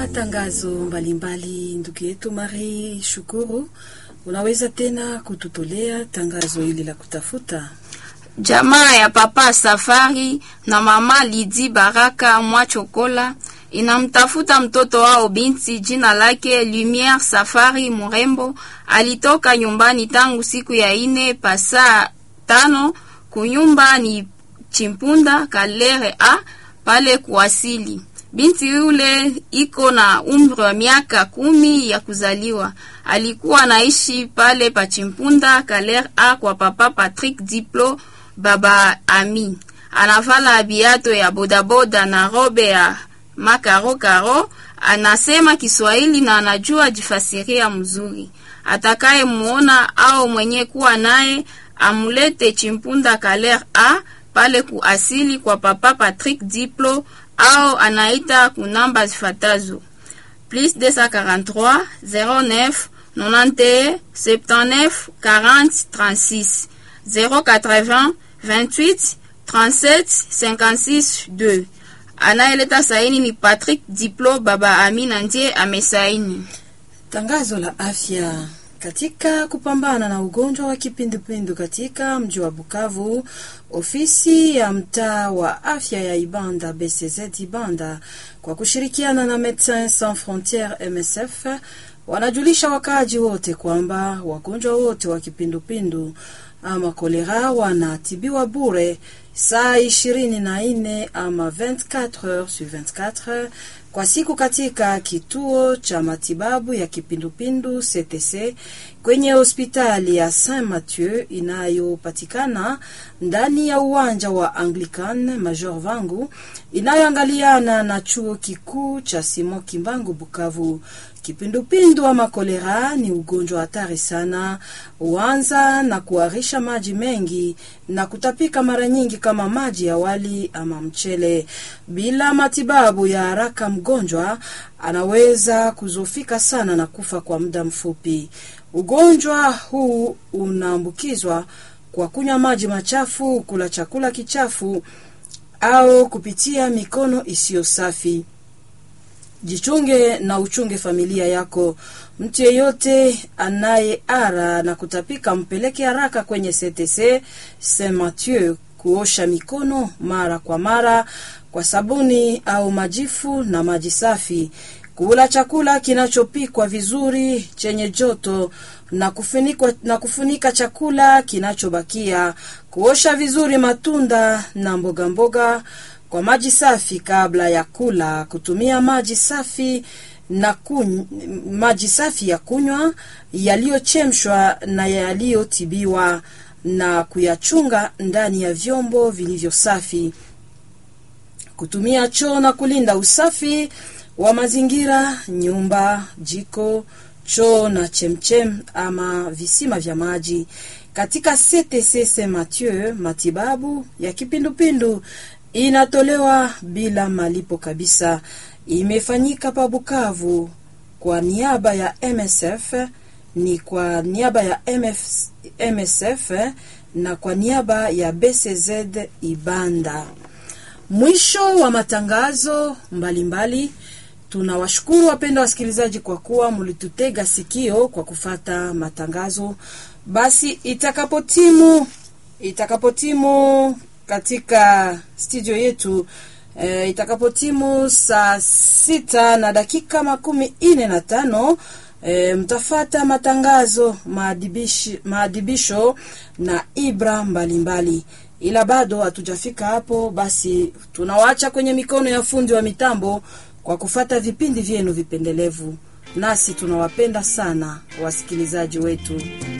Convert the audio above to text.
Matangazo mbalimbali, ndugu yetu Mari Shukuru, unaweza tena kututolea tangazo hili la kutafuta Jamaa ya papa Safari na mama Lidi Baraka Mwachokola inamtafuta mtoto wao binti jina lake Lumiere Safari Murembo. Alitoka nyumbani tangu siku ya ine pasaa tano kunyumba ni Chimpunda Kalere a pale kuwasili. Binti yule iko na umri wa miaka kumi ya kuzaliwa. Alikuwa anaishi pale pa Chimpunda Kalere a kwa papa Patrick Diplo baba Ami. Anavala biato ya bodaboda na robe ya makarokaro. Anasema Kiswahili na anajua jifasiria mzuri. Atakaye muona au mwenye kuwa naye amulete Chimpunda Kalere a pale kuasili kwa papa Patrick Diplo au anaita kunamba zifatazo plus 243 09 91 79 40 36 080 28 37 56 2. Anayeleta saini ni Patrick Diplo baba Amina, ndiye amesaini tangazo la afya katika kupambana na ugonjwa wa kipindupindu katika mji wa Bukavu, ofisi ya mtaa wa afya ya Ibanda BCZ Ibanda kwa kushirikiana na Medecins Sans Frontieres MSF wanajulisha wakaaji wote kwamba wagonjwa wote wa kipindupindu ama kolera wanatibiwa bure saa ishirini na nne ama 24 heures sur 24 kwa siku katika kituo cha matibabu ya kipindupindu CTC kwenye hospitali ya Saint Mathieu inayopatikana ndani ya uwanja wa Anglican Major Vangu inayoangaliana na chuo kikuu cha Simon Kimbangu Bukavu. Kipindupindu ama kolera ni ugonjwa hatari sana, huanza na kuharisha maji mengi na kutapika mara nyingi kama maji ya wali ama mchele. Bila matibabu ya haraka, mgonjwa anaweza kuzofika sana na kufa kwa muda mfupi. Ugonjwa huu unaambukizwa kwa kunywa maji machafu, kula chakula kichafu au kupitia mikono isiyo safi. Jichunge na uchunge familia yako. Mtu yeyote anayeara na kutapika mpeleke haraka kwenye CTC Saint Mathieu kuosha mikono mara kwa mara kwa sabuni au majifu na maji safi. Kula chakula kinachopikwa vizuri chenye joto na kufunikwa, na kufunika chakula kinachobakia. Kuosha vizuri matunda na mboga mboga kwa maji safi kabla ya kula. Kutumia maji safi na kuny, maji safi ya kunywa yaliyochemshwa na yaliyotibiwa na kuyachunga ndani ya vyombo vilivyo safi. Kutumia choo na kulinda usafi wa mazingira, nyumba, jiko, choo na chemchem ama visima vya maji. Katika CTC Saint Mathieu, matibabu ya kipindupindu inatolewa bila malipo kabisa. Imefanyika pa Bukavu kwa niaba ya MSF, ni kwa niaba ya MF, MSF na kwa niaba ya BCZ Ibanda. Mwisho wa matangazo mbalimbali. Tunawashukuru wapenda wasikilizaji kwa kuwa mulitutega sikio kwa kufata matangazo. Basi itakapotimu itakapotimu katika studio yetu e, itakapotimu saa sita na dakika makumi ine na tano e, mtafata matangazo maadibishi, maadibisho na ibra mbalimbali mbali. Ila bado hatujafika hapo, basi tunawacha kwenye mikono ya fundi wa mitambo kwa kufata vipindi vyenu vipendelevu, nasi tunawapenda sana wasikilizaji wetu.